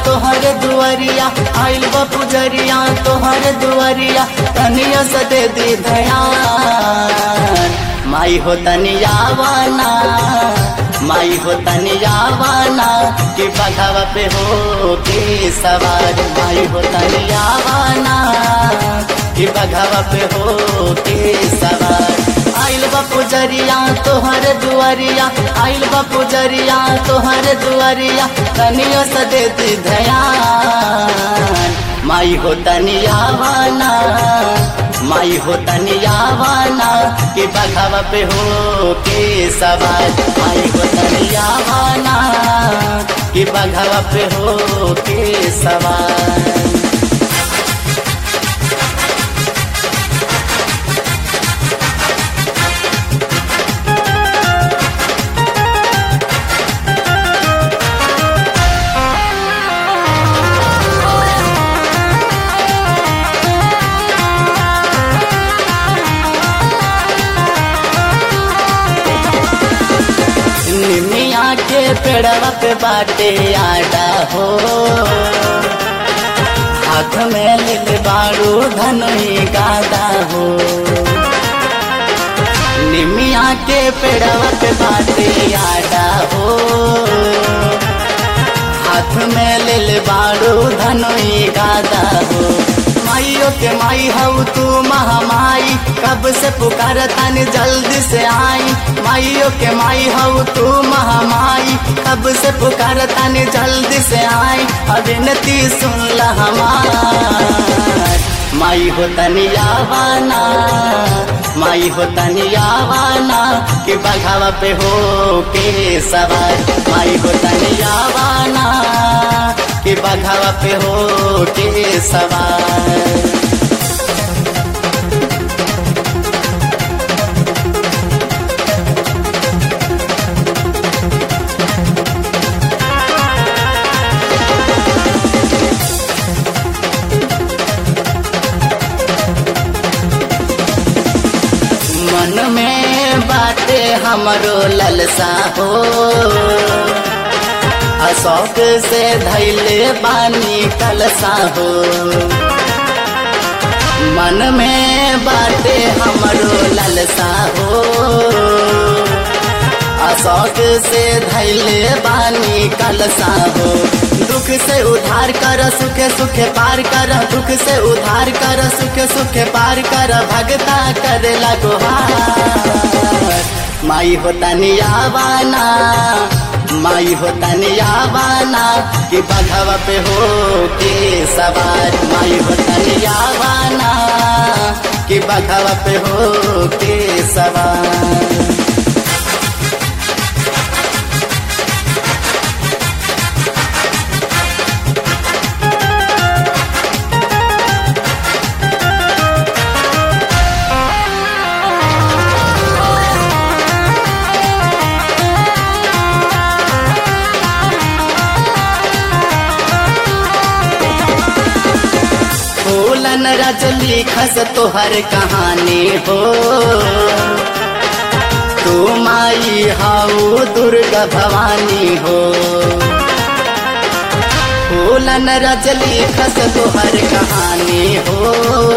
तोहर दुआरिया आइल बा पुजरिया तोहर दुआरिया तनिया से दे दी ध्यान माई हो तनियावाना माई हो तनियावाना कि बघावा पे हो के सवार माई हो तनियावाना कि बघावा पे हो के सवार आइल बा पुजरिया तोहर दुआरिया आइल बा पुजरिया तोहर दुआरिया तनियो से देती ध्यान माई हो तनियावाना माई हो तनियावाना कि बघावा पे हो के सवार माई हो तनियावाना कि बघावा पे हो के सवार निमिया के पेड़वा पे बाटे आडा हो हाथ में लिल बारू धनुई गादा हो निमिया के पेड़वा पे बाटे आडा हो हाथ में लिल बारू धनुई गादा हो माइयो के माई हऊ तू महामाई कब से पुकार तानी जल्दी से आई माइयो के माई हऊ तू महामाई कब से पुकार तानी जल्दी से आई अभिनती सुन ल हमार माई हो तनियावाना माई हो तनियावाना कि बघावा पे हो के सवार माई हो तनियावाना कि बघावा पे हो के सवार मन में बाटे हमरो ललसा हो अशोक से धैले बानी कलसा हो मन में बाटे हमरो ललसा हो अशोक से धैले बानी कलसा हो दुख से उधार कर सुखे सुखे पार कर दुख से उधार कर सुखे सुखे पार कर भगता कर लगोहार माई हो तनियावाना माई हो तनियावाना कि बघवा पे हो के सवार माई हो तनियावाना कि बघवा पे हो के सवार फूलन रजली खस तोहर कहानी हो तू माई हाउ दुर्गा भवानी हो फूलन रजली खस तोहर कहानी हो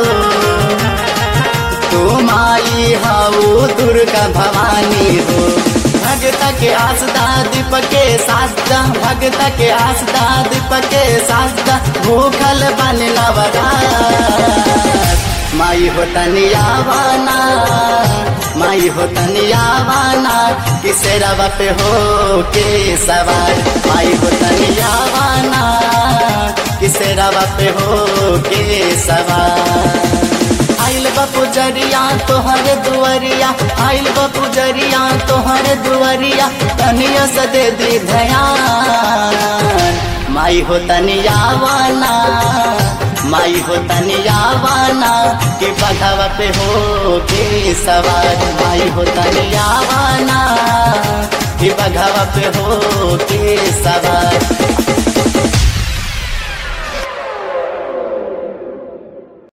तू माई हाउ दुर्गा भवानी हो भगत के आसदा दीप के सासदा भगत के आसदा दीप के सासदा भूखल बन नवरात माई हो तनियावाना माई हो तनियावाना किसे रवा पे हो के सवार माई हो तनियावाना किसे रवा पे हो के सवार आइल बा पुजरिया तोहर दुआरिया आइल बा पुजरिया तोहर दुआरिया तनिया से दे दी ध्यान माई हो तनियावाना माई हो तनियावाना कि बघावा पे हो के सवार माई हो तनियावाना कि बघावा पे हो के सवार